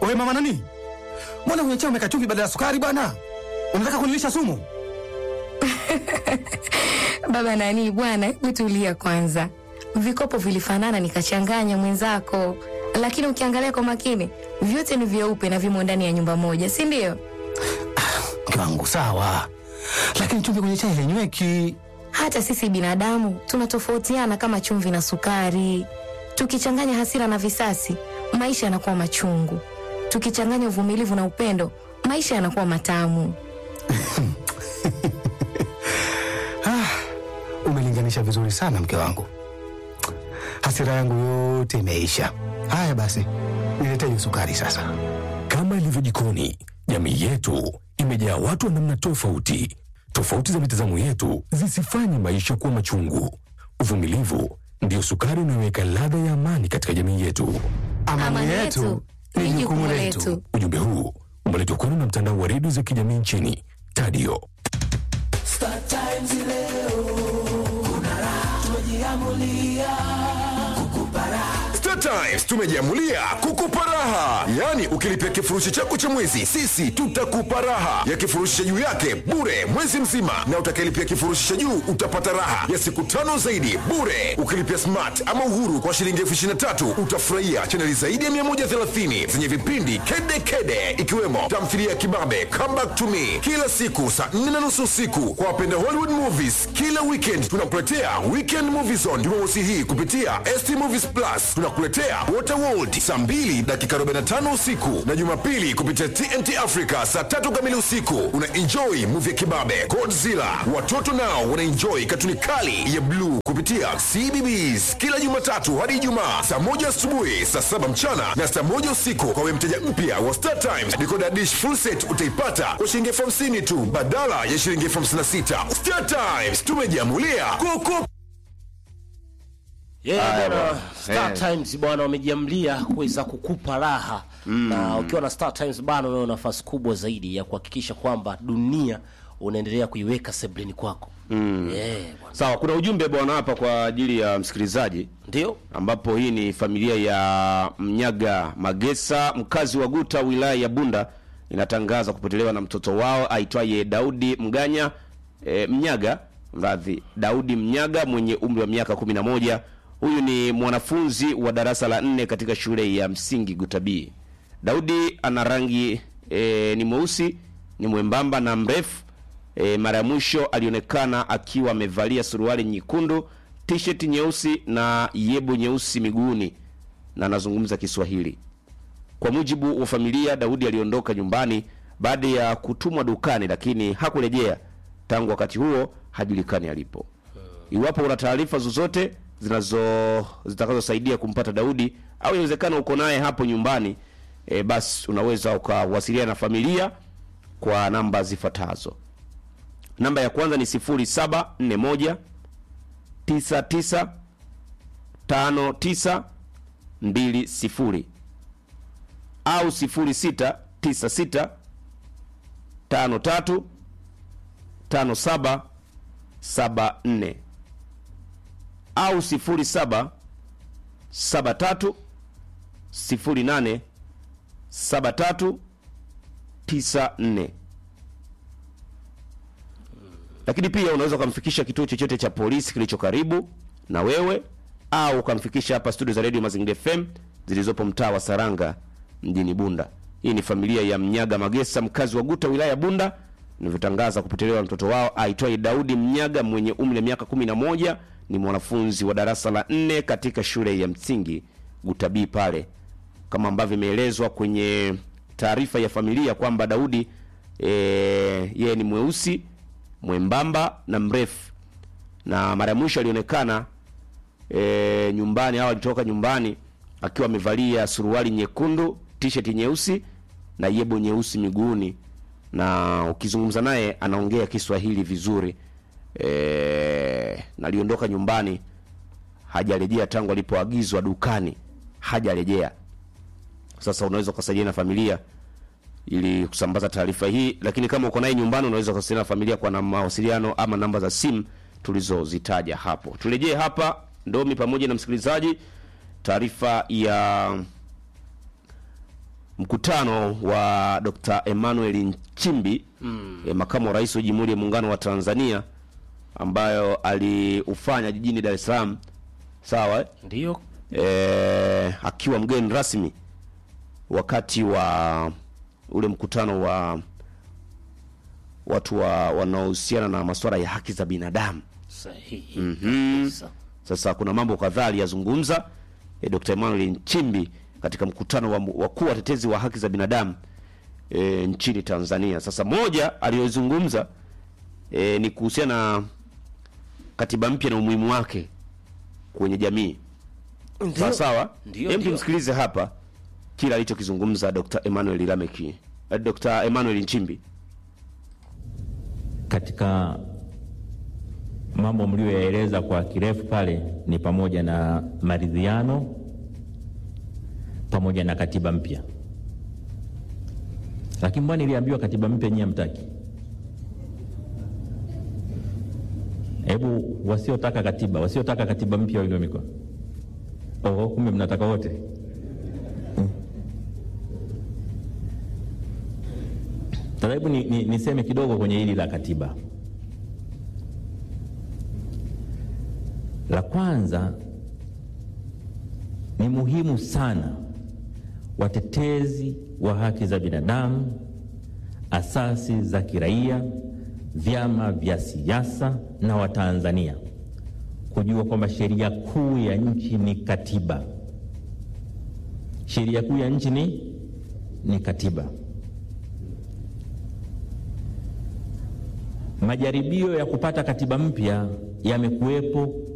Wewe mama nani? Mbona kwenye chai umeweka chumvi badala ya sukari bwana? Unataka kunilisha sumu? Baba nani bwana, hebu tulia kwanza. Vikopo vilifanana nikachanganya mwenzako, lakini ukiangalia kwa makini vyote ni vyeupe na vimo ndani ya nyumba moja, si ndio? Mke wangu sawa, lakini chumvi kwenye chai hainyweki. Hata sisi binadamu tunatofautiana kama chumvi na sukari. Tukichanganya hasira na visasi, maisha yanakuwa machungu. Tukichanganya uvumilivu na upendo, maisha yanakuwa matamu. Umelinganisha vizuri sana mke wangu, hasira yangu yote imeisha. Haya basi, nilete hiyo sukari sasa. Kama ilivyo jikoni, jamii yetu imejaa watu wa namna tofauti. Tofauti za mitazamo yetu zisifanye maisha kuwa machungu. Uvumilivu ndiyo sukari inayoweka ladha ya amani katika jamii yetu. Amani yetu ni jukumu letu. Ujumbe huu umeletwa kwenu na mtandao wa redio za kijamii nchini Tadio. Star Times tumejiamulia kukupa raha, yaani ukilipia kifurushi chako cha mwezi, sisi tutakupa raha ya kifurushi cha juu yake bure mwezi mzima, na utakayelipia kifurushi cha juu utapata raha ya siku tano zaidi bure. Ukilipia smart ama uhuru kwa shilingi elfu ishirini na tatu utafurahia chaneli zaidi ya 130 zenye vipindi kede kede, ikiwemo tamthilia ya kibabe Come Back to Me kila siku saa 4 na nusu usiku. Kwa wapenda Hollywood movies, kila weekend tunakuletea Weekend Movie Zone Jumamosi hii kupitia ST Movies Plus. Tunakuletea Waterworld saa 2 dakika 45 usiku na Jumapili kupitia TNT Africa saa tatu kamili usiku. Una enjoy movie ya kibabe Godzilla. Watoto nao wana enjoy katuni kali ya bluu kupitia CBBS kila Jumatatu hadi Ijumaa saa moja asubuhi, saa saba mchana na saa moja usiku. Kwa wewe mteja mpya wa Star Times, decoder dish full set utaipata kwa shilingi elfu hamsini tu badala ya shilingi elfu hamsini na sita. Star Times tumejiamulia kuku Yeah, bwana Star eh. Times bwana wamejiamlia kuweza kukupa raha na ukiwa na Star Times bwana, unayo nafasi kubwa zaidi ya kuhakikisha kwamba dunia unaendelea kuiweka sebleni kwako. Yeah, bwana. Sawa, kuna ujumbe bwana hapa kwa ajili ya msikilizaji, Ndio ambapo hii ni familia ya Mnyaga Magesa, mkazi wa Guta, wilaya ya Bunda, inatangaza kupotelewa na mtoto wao aitwaye Daudi Mganya e, Mnyaga mradhi, Daudi Mnyaga mwenye umri wa miaka 11. Huyu ni mwanafunzi wa darasa la nne katika shule ya msingi Gutabii. Daudi ana rangi e, ni mweusi, ni mwembamba na mrefu E, mara ya mwisho alionekana akiwa amevalia suruali nyekundu, t-shirt nyeusi na yebo nyeusi miguuni na anazungumza Kiswahili. Kwa mujibu wa familia, Daudi aliondoka nyumbani baada ya kutumwa dukani, lakini hakurejea tangu wakati huo, hajulikani alipo. Iwapo una taarifa zozote zinazo zitakazosaidia kumpata Daudi au inawezekana uko naye hapo nyumbani, e, basi unaweza ukawasiliana na familia kwa namba zifuatazo. Namba ya kwanza ni 0741 99 59 20 au 0696 53 57 74 au 07 73 08 73 94 lakini pia unaweza ukamfikisha kituo chochote cha polisi kilicho karibu na wewe au ukamfikisha hapa studio za Radio Mazingira FM zilizopo mtaa wa Saranga mjini Bunda. Hii ni familia ya Mnyaga Magesa, mkazi wa Guta, wilaya ya Bunda, nilivyotangaza kupotelewa na mtoto wao aitwaye Daudi Mnyaga mwenye umri wa miaka 11, ni mwanafunzi wa darasa la nne katika shule ya msingi Gutabii pale, kama ambavyo imeelezwa kwenye taarifa ya familia kwamba Daudi e, yeye ni mweusi mwembamba na mrefu, na mara ya mwisho alionekana e, nyumbani au alitoka nyumbani akiwa amevalia suruali nyekundu, t-shirt nyeusi na yebo nyeusi miguuni, na ukizungumza naye anaongea Kiswahili vizuri e, na aliondoka nyumbani, hajarejea tangu alipoagizwa dukani, hajarejea. Sasa unaweza ukasaidiana na familia ili kusambaza taarifa hii, lakini kama uko naye nyumbani, unaweza kuwasiliana na familia kwa na mawasiliano ama namba za simu tulizozitaja hapo. Turejee hapa Ndomi pamoja na msikilizaji, taarifa ya mkutano wa Dr. Emmanuel Nchimbi mm. eh, makamu wa rais wa Jamhuri ya Muungano wa Tanzania ambayo aliufanya jijini Dar es Salaam sawa eh? Ndio. eh, akiwa mgeni rasmi wakati wa ule mkutano wa watu wa wanaohusiana na masuala ya haki za binadamu. Sahihi. Mhm. kabisa. Sasa kuna mambo kadhaa aliyazungumza e, Dr. Emmanuel Nchimbi katika mkutano wa wakuu watetezi wa haki za binadamu e, nchini Tanzania. Sasa moja aliyozungumza e, ni kuhusiana na katiba mpya na umuhimu wake kwenye jamii. Sawa sawa. Ndio, Hem, ndio. tumsikilize hapa kila alichokizungumza Dr. Emmanuel Lameki. Eh, Dr. Emmanuel Nchimbi. katika mambo mlioyaeleza kwa kirefu pale ni pamoja na maridhiano pamoja na katiba mpya. Lakini mbona niliambiwa katiba mpya nyie hamtaki? Hebu wasiotaka katiba, wasiotaka katiba mpya wainue mikono. Oh, kumbe mnataka wote. Sasa hebu ni, ni, niseme kidogo kwenye hili la katiba. La kwanza ni muhimu sana watetezi wa haki za binadamu, asasi za kiraia, vyama vya siasa na Watanzania kujua kwamba sheria kuu ya nchi ni katiba. Sheria kuu ya nchi ni, ni katiba. Majaribio ya kupata katiba mpya yamekuwepo